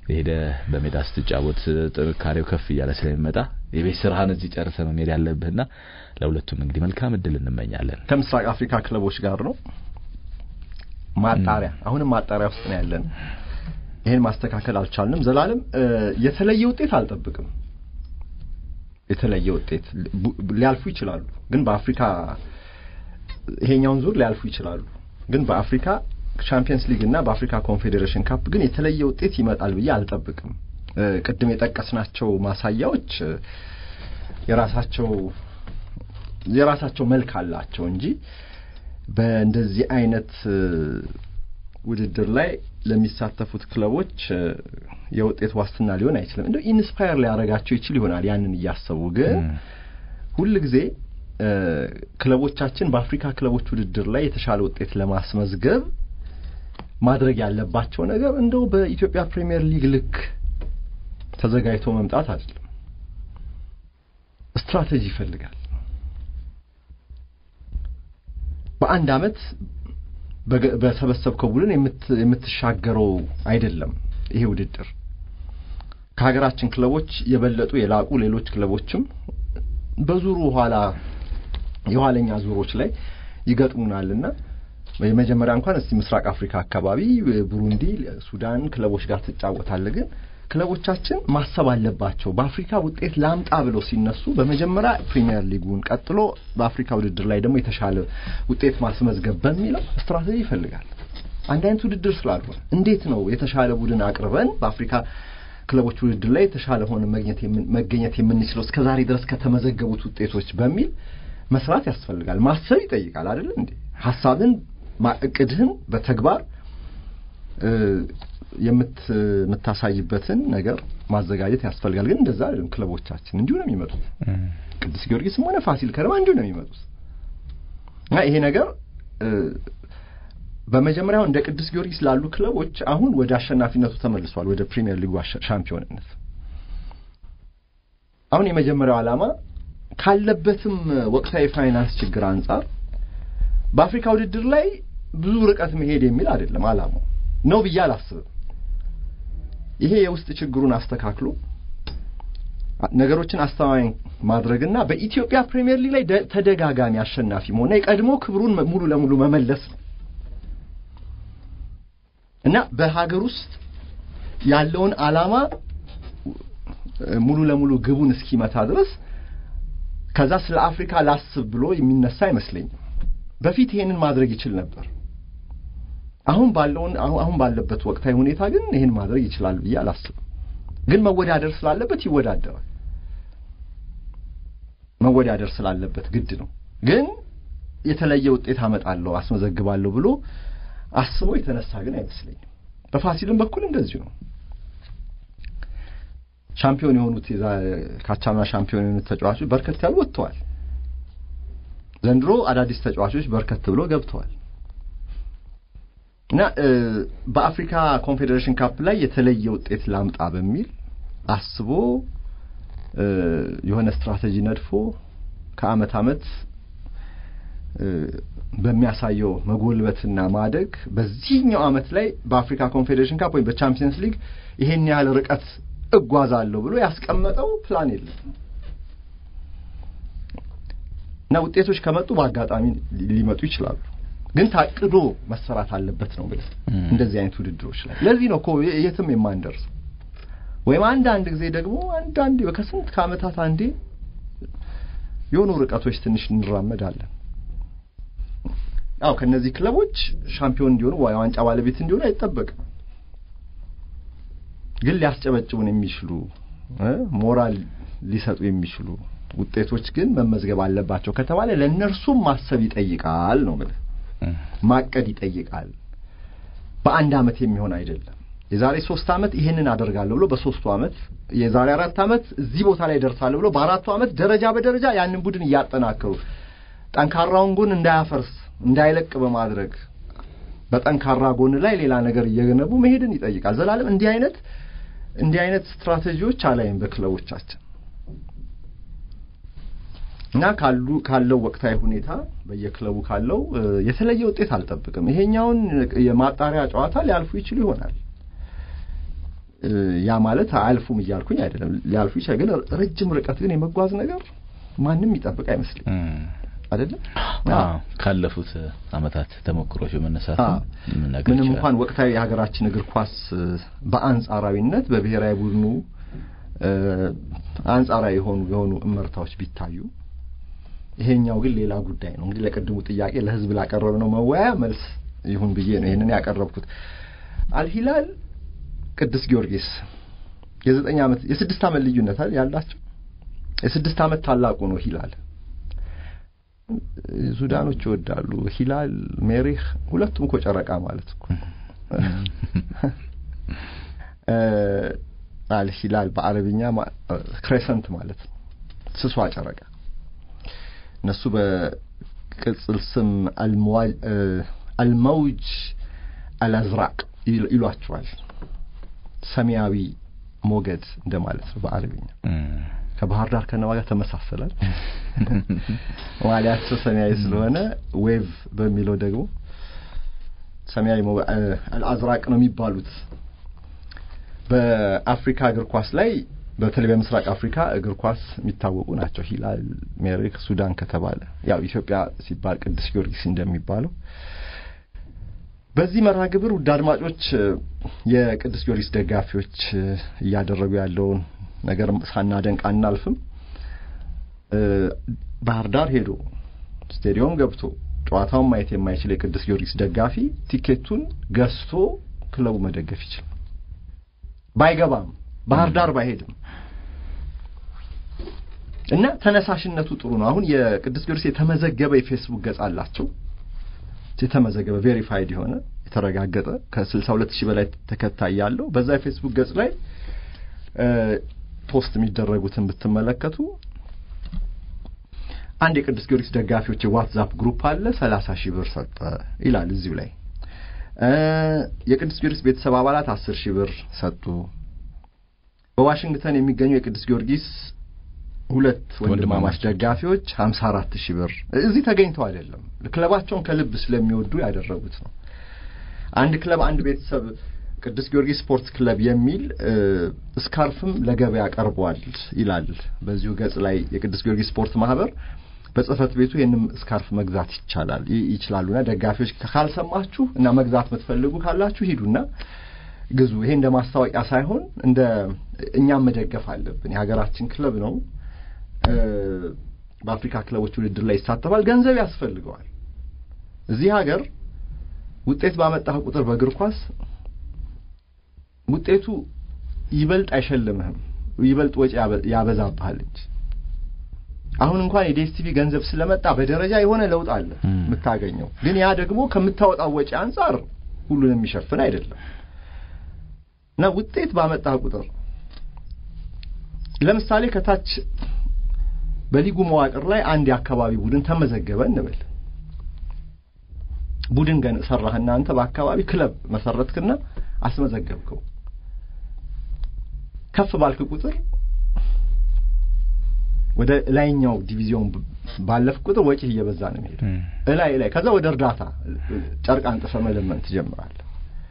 ሄደ በሜዳ ስትጫወት ጥንካሬው ከፍ እያለ ስለሚመጣ የቤት ስራህን እዚህ ጨርሰ ነው መሄድ ያለብህና ለሁለቱም እንግዲህ መልካም እድል እንመኛለን። ከምስራቅ አፍሪካ ክለቦች ጋር ነው ማጣሪያ። አሁንም ማጣሪያ ውስጥ ነው ያለን። ይሄን ማስተካከል አልቻልንም። ዘላለም የተለየ ውጤት አልጠብቅም። የተለየ ውጤት ሊያልፉ ይችላሉ፣ ግን በአፍሪካ ይሄኛውን ዙር ሊያልፉ ይችላሉ፣ ግን በአፍሪካ ቻምፒየንስ ሊግ እና በአፍሪካ ኮንፌዴሬሽን ካፕ ግን የተለየ ውጤት ይመጣል ብዬ አልጠብቅም። ቅድም የጠቀስናቸው ማሳያዎች የራሳቸው የራሳቸው መልክ አላቸው እንጂ በእንደዚህ አይነት ውድድር ላይ ለሚሳተፉት ክለቦች የውጤት ዋስትና ሊሆን አይችልም። እንደው ኢንስፓየር ሊያደርጋቸው ይችል ይሆናል ያንን እያሰቡ ግን ሁል ጊዜ ክለቦቻችን በአፍሪካ ክለቦች ውድድር ላይ የተሻለ ውጤት ለማስመዝገብ ማድረግ ያለባቸው ነገር እንደው በኢትዮጵያ ፕሪሚየር ሊግ ልክ ተዘጋጅቶ መምጣት አይደለም። ስትራቴጂ ይፈልጋል። በአንድ አመት በሰበሰብከው ቡድን የምትሻገረው አይደለም። ይሄ ውድድር ከሀገራችን ክለቦች የበለጡ የላቁ ሌሎች ክለቦችም በዙሩ ኋላ የኋለኛ ዙሮች ላይ ይገጥሙናልና የመጀመሪያ እንኳን እስቲ ምስራቅ አፍሪካ አካባቢ ቡሩንዲ፣ ሱዳን ክለቦች ጋር ትጫወታለህ። ግን ክለቦቻችን ማሰብ አለባቸው። በአፍሪካ ውጤት ላምጣ ብለው ሲነሱ በመጀመሪያ ፕሪሚየር ሊጉን ቀጥሎ በአፍሪካ ውድድር ላይ ደግሞ የተሻለ ውጤት ማስመዝገብ በሚለው ስትራቴጂ ይፈልጋል። አንድ አይነት ውድድር ስላልሆነ እንዴት ነው የተሻለ ቡድን አቅርበን በአፍሪካ ክለቦች ውድድር ላይ የተሻለ ሆነ መገኘት የምንችለው እስከ ዛሬ ድረስ ከተመዘገቡት ውጤቶች በሚል መስራት ያስፈልጋል። ማሰብ ይጠይቃል አይደል እንዴ? ሀሳብን እቅድህን በተግባር የምታሳይበትን ነገር ማዘጋጀት ያስፈልጋል። ግን እንደዛ አይደለም። ክለቦቻችን እንዲሁ ነው የሚመጡት። ቅዱስ ጊዮርጊስም ሆነ ፋሲል ከነማ እንዲሁ ነው የሚመጡት እና ይሄ ነገር በመጀመሪያው እንደ ቅዱስ ጊዮርጊስ ላሉ ክለቦች አሁን ወደ አሸናፊነቱ ተመልሷል፣ ወደ ፕሪሚየር ሊጉ ሻምፒዮንነት። አሁን የመጀመሪያው ዓላማ ካለበትም ወቅታዊ ፋይናንስ ችግር አንጻር በአፍሪካ ውድድር ላይ ብዙ ርቀት መሄድ የሚል አይደለም ዓላማው ነው ብዬ አላስብም። ይሄ የውስጥ ችግሩን አስተካክሎ ነገሮችን አስተማማኝ ማድረግና በኢትዮጵያ ፕሪሚየር ሊግ ላይ ተደጋጋሚ አሸናፊ መሆንና የቀድሞ ክብሩን ሙሉ ለሙሉ መመለስ ነው እና በሀገር ውስጥ ያለውን ዓላማ ሙሉ ለሙሉ ግቡን እስኪመታ ድረስ ከዛ ስለ አፍሪካ ላስብ ብሎ የሚነሳ አይመስለኝም። በፊት ይሄንን ማድረግ ይችል ነበር። አሁን ባለውን አሁን ባለበት ወቅታዊ ሁኔታ ግን ይህን ማድረግ ይችላል ብዬ አላስብም። ግን መወዳደር ስላለበት ይወዳደራል። መወዳደር ስላለበት ግድ ነው። ግን የተለየ ውጤት አመጣለሁ አስመዘግባለሁ ብሎ አስቦ የተነሳ ግን አይመስለኝም። በፋሲልም በኩል እንደዚሁ ነው። ሻምፒዮን የሆኑት ካቻምና ሻምፒዮን የሆኑት ተጫዋቾች በርከት ያሉ ወጥተዋል። ዘንድሮ አዳዲስ ተጫዋቾች በርከት ብሎ ገብተዋል እና በአፍሪካ ኮንፌዴሬሽን ካፕ ላይ የተለየ ውጤት ላምጣ በሚል አስቦ የሆነ ስትራቴጂ ነድፎ ከአመት አመት በሚያሳየው መጎልበትና ማደግ በዚህኛው አመት ላይ በአፍሪካ ኮንፌዴሬሽን ካፕ ወይም በቻምፒየንስ ሊግ ይሄን ያህል ርቀት እጓዛለሁ ብሎ ያስቀመጠው ፕላን የለም እና ውጤቶች ከመጡ በአጋጣሚ ሊመጡ ይችላሉ። ግን ታቅዶ መሰራት አለበት ነው ብለህ እንደዚህ አይነት ውድድሮች ላይ ለዚህ ነው እኮ የትም የማንደርስ ወይም አንዳንድ ጊዜ ደግሞ አንዳንድ ከስንት ከአመታት አንዴ የሆኑ ርቀቶች ትንሽ እንራመዳለን። አው ከነዚህ ክለቦች ሻምፒዮን እንዲሆኑ ወይ ዋንጫ ባለቤት እንዲሆኑ አይጠበቅም። ግን ሊያስጨበጭቡን የሚችሉ ሞራል ሊሰጡ የሚችሉ ውጤቶች ግን መመዝገብ አለባቸው ከተባለ ለእነርሱም ማሰብ ይጠይቃል ነው ማለት ማቀድ ይጠይቃል። በአንድ አመት የሚሆን አይደለም። የዛሬ ሶስት አመት ይሄንን አደርጋለሁ ብሎ በሶስቱ አመት የዛሬ አራት አመት እዚህ ቦታ ላይ ደርሳለሁ ብሎ በአራቱ አመት ደረጃ በደረጃ ያንን ቡድን እያጠናከሩ ጠንካራውን ጎን እንዳያፈርስ እንዳይለቅ በማድረግ በጠንካራ ጎን ላይ ሌላ ነገር እየገነቡ መሄድን ይጠይቃል። ዘላለም እንዲህ አይነት እንዲህ አይነት ስትራቴጂዎች አላይም በክለቦቻችን እና ካሉ ካለው ወቅታዊ ሁኔታ በየክለቡ ካለው የተለየ ውጤት አልጠብቅም። ይሄኛውን የማጣሪያ ጨዋታ ሊያልፉ ይችሉ ይሆናል። ያ ማለት አያልፉም እያልኩኝ አይደለም፣ ሊያልፉ ይችላል። ግን ረጅም ርቀት ግን የመጓዝ ነገር ማንም ይጠብቅ አይመስልም አይደለም። ካለፉት አመታት ተሞክሮች በመነሳት ምንም እንኳን ወቅታዊ የሀገራችን እግር ኳስ በአንጻራዊነት በብሔራዊ ቡድኑ አንጻራዊ የሆኑ የሆኑ እመርታዎች ቢታዩ ይሄኛው ግን ሌላ ጉዳይ ነው። እንግዲህ ለቅድሙ ጥያቄ ለህዝብ ላቀረብነው መወያያ መልስ ይሁን ብዬ ነው ይህንን ያቀረብኩት። አልሂላል ቅዱስ ጊዮርጊስ የዘጠኝ ዓመት የስድስት ዓመት ልዩነት ያላቸው የስድስት ዓመት ታላቁ ነው ሂላል። ሱዳኖች ይወዳሉ ሂላል ሜሪህ፣ ሁለቱም እኮ ጨረቃ ማለት እኮ አልሂላል በአረብኛ ክሬሰንት ማለት ነው፣ ስሷ ጨረቃ። እነሱ በቅጽል ስም አልመውጅ አልአዝራቅ ይሏቸዋል። ሰማያዊ ሞገድ እንደማለት ነው በአረብኛ። ከባህር ዳር ከነማ ጋር ተመሳሰላል። ማሊያቸው ሰማያዊ ስለሆነ ዌቭ በሚለው ደግሞ ሰማያዊ አልአዝራቅ ነው የሚባሉት። በአፍሪካ እግር ኳስ ላይ በተለይ በምስራቅ አፍሪካ እግር ኳስ የሚታወቁ ናቸው። ሂላል፣ ሜሪክ፣ ሱዳን ከተባለ ያው ኢትዮጵያ ሲባል ቅዱስ ጊዮርጊስ እንደሚባለው በዚህ መርሃ ግብር ውድ አድማጮች የቅዱስ ጊዮርጊስ ደጋፊዎች እያደረጉ ያለውን ነገር ሳናደንቅ አናልፍም። ባህር ዳር ሄዶ ስቴዲዮም ገብቶ ጨዋታውን ማየት የማይችል የቅዱስ ጊዮርጊስ ደጋፊ ቲኬቱን ገዝቶ ክለቡ መደገፍ ይችላል። ባይገባም ባህር ዳር ባይሄድም እና ተነሳሽነቱ ጥሩ ነው። አሁን የቅዱስ ጊዮርጊስ የተመዘገበ የፌስቡክ ገጽ አላቸው። የተመዘገበ ቬሪፋይድ የሆነ የተረጋገጠ ከስልሳ ሁለት ሺህ በላይ ተከታይ ያለው በዛ የፌስቡክ ገጽ ላይ ፖስት የሚደረጉትን ብትመለከቱ አንድ የቅዱስ ጊዮርጊስ ደጋፊዎች የዋትዛፕ ግሩፕ አለ። ሰላሳ ሺህ ብር ሰጠ ይላል እዚሁ ላይ። የቅዱስ ጊዮርጊስ ቤተሰብ አባላት አስር ሺህ ብር ሰጡ። በዋሽንግተን የሚገኙ የቅዱስ ጊዮርጊስ ሁለት ወንድማማች ደጋፊዎች ሀምሳ አራት ሺህ ብር እዚህ ተገኝተው አይደለም፣ ክለባቸውን ከልብ ስለሚወዱ ያደረጉት ነው። አንድ ክለብ አንድ ቤተሰብ ቅዱስ ጊዮርጊስ ስፖርት ክለብ የሚል ስካርፍም ለገበያ ቀርቧል ይላል በዚሁ ገጽ ላይ የቅዱስ ጊዮርጊስ ስፖርት ማህበር በጽህፈት ቤቱ ይህንም ስካርፍ መግዛት ይቻላል ይችላሉና ደጋፊዎች ካልሰማችሁ እና መግዛት የምትፈልጉ ካላችሁ ሂዱና ግዙ። ይሄ እንደ ማስታወቂያ ሳይሆን እንደ እኛም መደገፍ አለብን። የሀገራችን ክለብ ነው። በአፍሪካ ክለቦች ውድድር ላይ ይሳተፋል። ገንዘብ ያስፈልገዋል። እዚህ ሀገር ውጤት ባመጣህ ቁጥር በእግር ኳስ ውጤቱ ይበልጥ አይሸልምህም፣ ይበልጥ ወጪ ያበዛብሃል እንጂ አሁን እንኳን የዲኤስቲቪ ገንዘብ ስለመጣ በደረጃ የሆነ ለውጥ አለ የምታገኘው። ግን ያ ደግሞ ከምታወጣው ወጪ አንጻር ሁሉን የሚሸፍን አይደለም እና ውጤት ባመጣህ ቁጥር ለምሳሌ ከታች በሊጉ መዋቅር ላይ አንድ የአካባቢ ቡድን ተመዘገበ እንበል። ቡድን ገን ሰራህና አንተ በአካባቢ ክለብ መሰረትክና አስመዘገብከው። ከፍ ባልክ ቁጥር ወደ ላይኛው ዲቪዚዮን ባለፍ ቁጥር ወጪ እየበዛ ነው የሚሄደው። እላይ ላይ ከዛ ወደ እርዳታ ጨርቅ አንጥፈ መለመን ትጀምራለህ።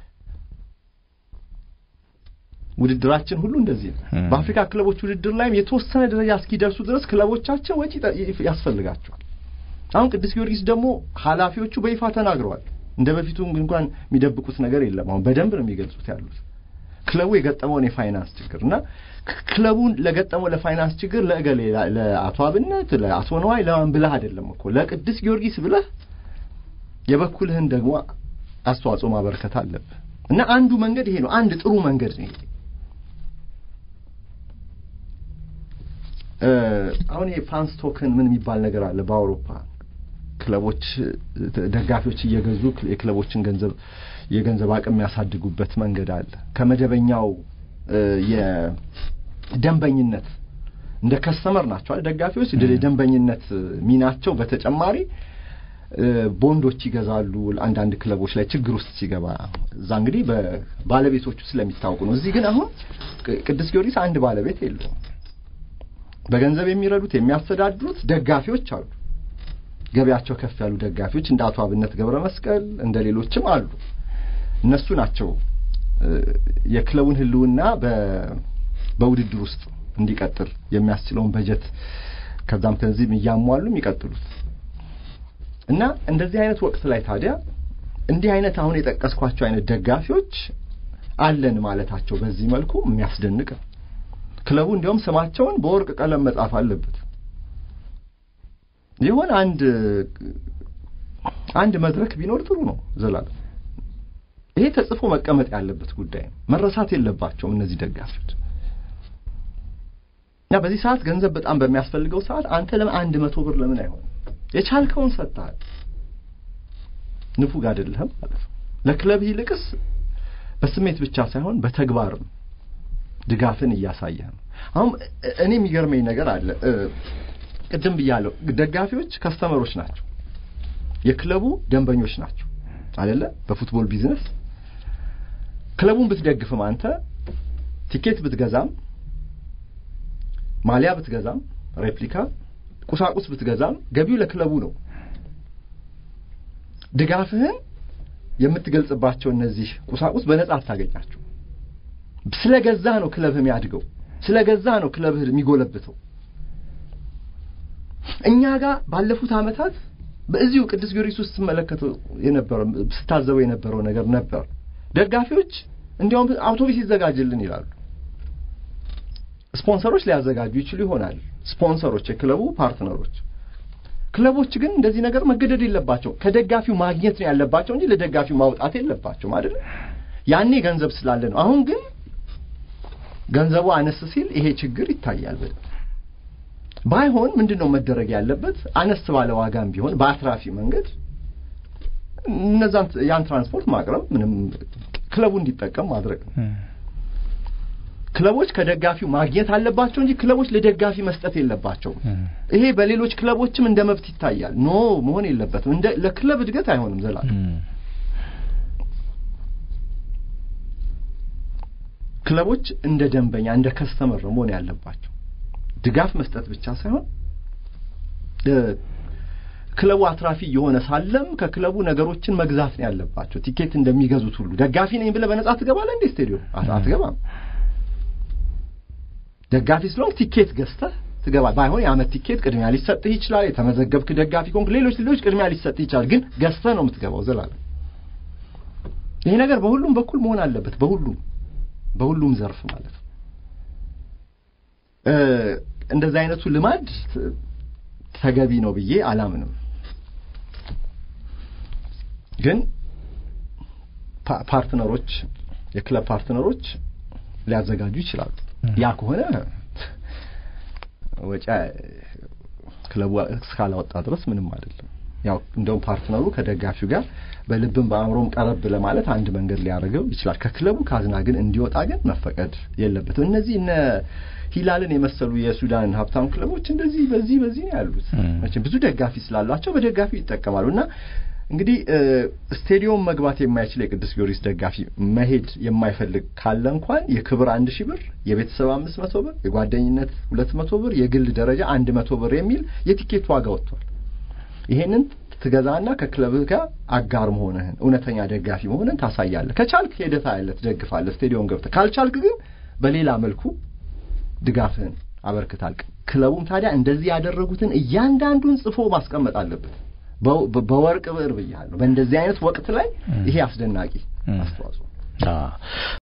ውድድራችን ሁሉ እንደዚህ ነው። በአፍሪካ ክለቦች ውድድር ላይም የተወሰነ ደረጃ እስኪደርሱ ድረስ ክለቦቻችን ወጪ ያስፈልጋቸዋል። አሁን ቅዱስ ጊዮርጊስ ደግሞ ኃላፊዎቹ በይፋ ተናግረዋል። እንደ በፊቱ እንኳን የሚደብቁት ነገር የለም። አሁን በደንብ ነው የሚገልጹት ያሉት ክለቡ የገጠመውን የፋይናንስ ችግር እና ክለቡን ለገጠመው ለፋይናንስ ችግር ለእገሌ ለአቶ አብነት ለአቶ ነዋይ ለማን ብለህ አይደለም እኮ ለቅዱስ ጊዮርጊስ ብለህ የበኩልህን ደግሞ አስተዋጽኦ ማበረከት አለብህ እና አንዱ መንገድ ይሄ ነው። አንድ ጥሩ መንገድ ነው ይሄ። አሁን የፋንስ ቶክን ምን የሚባል ነገር አለ በአውሮፓ ክለቦች ደጋፊዎች እየገዙ የክለቦችን ገንዘብ የገንዘብ አቅም የሚያሳድጉበት መንገድ አለ። ከመደበኛው የደንበኝነት እንደ ከስተመር ናቸው አይደል ደጋፊዎች የደንበኝነት ሚናቸው በተጨማሪ ቦንዶች ይገዛሉ። አንዳንድ ክለቦች ላይ ችግር ውስጥ ሲገባ እዛ እንግዲህ በባለቤቶቹ ስለሚታወቁ ነው። እዚህ ግን አሁን ቅዱስ ጊዮርጊስ አንድ ባለቤት የለውም። በገንዘብ የሚረዱት የሚያስተዳድሩት ደጋፊዎች አሉ። ገበያቸው ከፍ ያሉ ደጋፊዎች እንደ አቶ አብነት ገብረ መስቀል እንደ ሌሎችም አሉ። እነሱ ናቸው የክለቡን ህልውና በውድድር ውስጥ እንዲቀጥል የሚያስችለውን በጀት ከዛም ከዚህም እያሟሉ የሚቀጥሉት እና እንደዚህ አይነት ወቅት ላይ ታዲያ እንዲህ አይነት አሁን የጠቀስኳቸው አይነት ደጋፊዎች አለን ማለታቸው በዚህ መልኩ የሚያስደንቅ ነው። ክለቡ እንዲያውም ስማቸውን በወርቅ ቀለም መጻፍ አለበት። ይሆን አንድ አንድ መድረክ ቢኖር ጥሩ ነው። ዘላለም ይሄ ተጽፎ መቀመጥ ያለበት ጉዳይ ነው። መረሳት የለባቸውም እነዚህ ደጋፊዎች እና በዚህ ሰዓት ገንዘብ በጣም በሚያስፈልገው ሰዓት አንተ ለምን አንድ መቶ ብር ለምን አይሆንም? የቻልከውን ሰጥተሃል። ንፉግ አይደለህም ማለት ነው። ለክለብ ይልቅስ በስሜት ብቻ ሳይሆን በተግባርም ድጋፍን እያሳየህ ነው። አሁን እኔ የሚገርመኝ ነገር አለ። ቅድም ብያለሁ፣ ደጋፊዎች ከስተመሮች ናቸው፣ የክለቡ ደንበኞች ናቸው አይደለ? በፉትቦል ቢዝነስ ክለቡን ብትደግፍም አንተ ቲኬት ብትገዛም ማሊያ ብትገዛም ሬፕሊካ ቁሳቁስ ብትገዛም ገቢው ለክለቡ ነው። ድጋፍህን የምትገልጽባቸው እነዚህ ቁሳቁስ በነጻ አታገኛቸው። ስለገዛ ነው ክለብህ የሚያድገው፣ ስለገዛ ነው ክለብህ የሚጎለብተው። እኛ ጋር ባለፉት ዓመታት በዚሁ ቅዱስ ጊዮርጊስ ውስጥ ስትመለከተው የነበረው ስታዘበው የነበረው ነገር ነበር። ደጋፊዎች እንዲያውም አውቶቡስ ይዘጋጅልን ይላሉ። ስፖንሰሮች ሊያዘጋጁ ይችሉ ይሆናል። ስፖንሰሮች፣ የክለቡ ፓርትነሮች። ክለቦች ግን እንደዚህ ነገር መገደድ የለባቸው። ከደጋፊው ማግኘት ነው ያለባቸው እንጂ ለደጋፊው ማውጣት የለባቸውም አይደል? ያኔ ገንዘብ ስላለ ነው። አሁን ግን ገንዘቡ አነስ ሲል ይሄ ችግር ይታያል በደንብ። ባይሆን ምንድን ነው መደረግ ያለበት? አነስ ባለ ዋጋም ቢሆን በአትራፊ መንገድ እነዛን ያን ትራንስፖርት ማቅረብ ምንም ክለቡ እንዲጠቀም ማድረግ ነው። ክለቦች ከደጋፊው ማግኘት አለባቸው እንጂ ክለቦች ለደጋፊ መስጠት የለባቸውም። ይሄ በሌሎች ክለቦችም እንደ መብት ይታያል። ኖ መሆን የለበትም። እንደ ለክለብ እድገት አይሆንም። ዘላለም ክለቦች እንደ ደንበኛ እንደ ከስተመር መሆን ያለባቸው ድጋፍ መስጠት ብቻ ሳይሆን ክለቡ አትራፊ የሆነ ሳለም ከክለቡ ነገሮችን መግዛት ነው ያለባቸው። ቲኬት እንደሚገዙት ሁሉ ደጋፊ ነኝ ብለህ በነጻ ትገባለህ እንዴ? ስቴዲዮም አትገባም። ደጋፊ ስለሆንክ ቲኬት ገዝተህ ትገባል። ባይሆን የዓመት ቲኬት ቅድሚያ ሊሰጥህ ይችላል። የተመዘገብክ ደጋፊ ከሆንክ ሌሎች ሌሎች ቅድሚያ ሊሰጥህ ይችላል። ግን ገዝተህ ነው የምትገባው ዘላለም። ይሄ ነገር በሁሉም በኩል መሆን አለበት። በሁሉም በሁሉም ዘርፍ ማለት ነው። እንደዚህ አይነቱ ልማድ ተገቢ ነው ብዬ አላምንም። ግን ፓርትነሮች የክለብ ፓርትነሮች ሊያዘጋጁ ይችላሉ። ያ ከሆነ ወጪ ክለቡ እስካላወጣ ድረስ ምንም አይደለም። ያው እንደውም ፓርትነሩ ከደጋፊው ጋር በልብም በአእምሮም ቀረብ ለማለት አንድ መንገድ ሊያደርገው ይችላል። ከክለቡ ካዝና ግን እንዲወጣ ግን መፈቀድ የለበትም። እነዚህ እነ ሂላልን የመሰሉ የሱዳን ሀብታም ክለቦች እንደዚህ በዚህ በዚህ ነው ያሉት። መቼም ብዙ ደጋፊ ስላሏቸው በደጋፊው ይጠቀማሉ እና እንግዲህ ስቴዲዮም መግባት የማይችል የቅዱስ ጊዮርጊስ ደጋፊ መሄድ የማይፈልግ ካለ እንኳን የክብር አንድ ሺህ ብር፣ የቤተሰብ አምስት መቶ ብር፣ የጓደኝነት ሁለት መቶ ብር፣ የግል ደረጃ አንድ መቶ ብር የሚል የቲኬት ዋጋ ወጥቷል። ይሄንን ትገዛና ከክለብህ ጋር አጋር መሆንህን እውነተኛ ደጋፊ መሆንህን ታሳያለህ። ከቻልክ ሄደህ ታያለህ፣ ትደግፋለህ፣ ስቴዲዮም ገብተህ ካልቻልክ ግን በሌላ መልኩ ድጋፍህን አበርክታል። ክለቡም ታዲያ እንደዚህ ያደረጉትን እያንዳንዱን ጽፎ ማስቀመጥ አለበት። በወርቅ ብዕር ብያለሁ። በእንደዚህ አይነት ወቅት ላይ ይሄ አስደናቂ አስተዋጽኦ